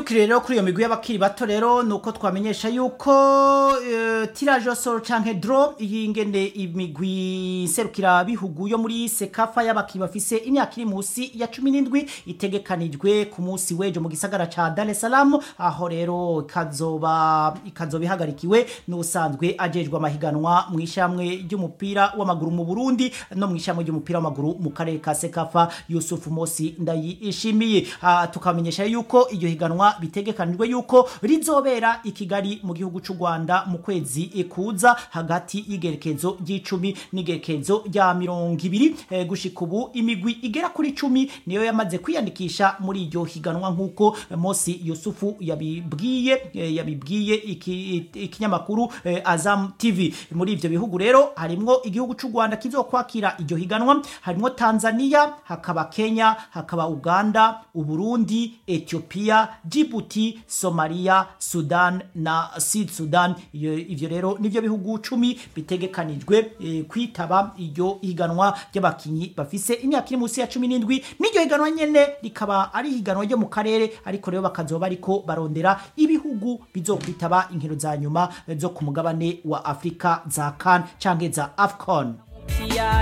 tukiri rero kuri iyo migwi y'abakiri bato rero nuko twamenyesha yuko uh, tirage soro canke draw iyi ngene imigwi serukira bihugu yo muri sekafa y'abakiri bafise imyaka iri musi ya 17 itegekanijwe ku munsi wejo mu gisagara ca Dar es Salaam aho rero ikazoba ikazoba ihagarikiwe n'usanzwe ajejwe amahiganwa mu ishamwe ry'umupira w'amaguru mu Burundi no mu ishamwe ry'umupira w'amaguru mu karere ka Sekafa Yusuf Mosi ndayishimiye uh, tukamenyesha yuko iryo higanwa bitegekanijwe yuko rizobera i Kigali mu gihugu c'u Rwanda mu kwezi kuza hagati y'igerekezo ry'icumi n'igerekezo rya mirongo ibiri eh, gushika ubu imigwi igera kuri cumi niyo yamaze kwiyandikisha muri iryo higanwa nk'uko Mosi Yusufu yabibwiye eh, yabibwiye ikinyamakuru iki eh, Azam TV muri ivyo bihugu rero harimwo igihugu c'u Rwanda kizokwakira iryo higanwa harimwo Tanzania hakaba Kenya hakaba Uganda Uburundi Ethiopia Djibouti Somalia Sudan na Sud Sudan ivyo rero nivyo bihugu cumi bitegekanijwe e, kwitaba iryo higanwa ry'abakinyi bafise imyaka iri munsi ya 17 n'iryo higanwa nyene rikaba ari higanwa ryo mu karere ariko rero bakazoba ariko barondera ibihugu bizokwitaba inkino za nyuma zo ku mugabane wa Afrika za CAN canke za AFCON